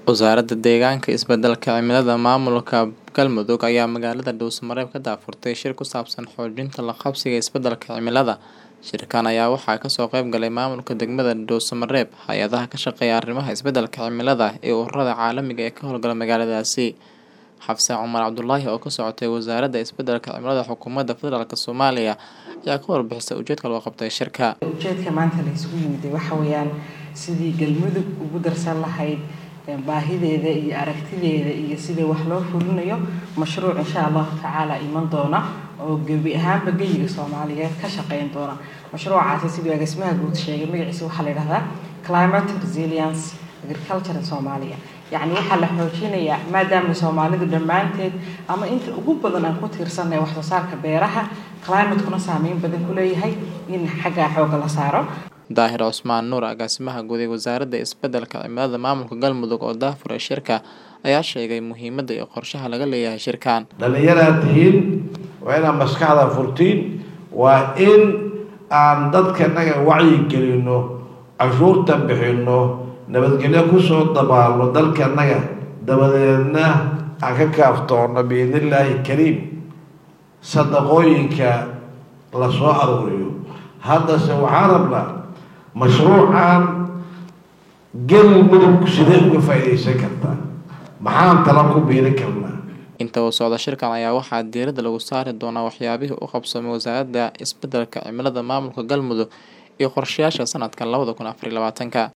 Wasaaradda Deegaanka iyo Isbeddelka Cimilada Maamulka Galmudug ayaa magaalada Dhuuso-Mareeb ka daahfurtay shir ku saabsan xoojinta la qabsiga isbeddelka cimilada. Shirkan ayaa waxaa kasoo qayb galay maamulka degmada Dhuuso-Mareeb, hay'adaha ka shaqeeya arrimaha isbeddelka cimilada, iyo ururada caalamiga ah ee ka howlgala magaaladaasi. Xafsa Cumar Cabdullaahi oo ka socotay Wasaaradda Isbeddelka Cimilada Xukuumadda Federaalk Soomaaliya ayaa ka warbixisay ujeedka loo qabtay shirka. ujeedka maanta la isugu yimid waxa weeyaan sidii galmudug ugu darsan lahayd baahideeda iyo aragtideeda iyo sidii wax loo fulinayo mashruuc insha allahu tacaala iman doona oo gebi ahaanba geyiga soomaaliyeed ka shaqeyn doona mashruucaasi siduu agaasimaha guud sheegay magaciisa waxaa la yidhahdaa climate resilience agriculture in Soomaaliya yacni waxaa la xoojinayaa maadaama soomaalidu dhammaanteed ama inta ugu badan aan ku tiirsanay wax soo saarka beeraha climatekuna saameyn badan ku leeyahay in xaggaa xooga la saaro Daahir Cusmaan Nuur agaasimaha guud ee Wasaaradda Isbeddelka Cimilada Maamulka Galmudug oo daahfuray shirka ayaa sheegay muhiimadda iyo qorshaha laga leeyahay shirkan. dhallinyaraad tihiin waa inaad maskaxda furtiin waa in aan dadkanaga wacyi gelino cashuurta bixino nabadgelyo kusoo dabaalno dalkanaga dabadeedna aan ka kaaftoono biidnillaahi kariim sadaqooyinka la soo aruuriyo haddase waxaan rabnaa mashruucan galmudug sidee uga faa'iidaysan kartaa maxaan tala ku biirin karnaa Inta uu socdo shirkan ayaa waxaa diiradda lagu saari doonaa waxyaabihii u qabsoomay Wasaaradda Isbeddelka Cimilada Maamulka Galmudug iyo qorshayaasha sanadka labada kun afar iyo labaatanka.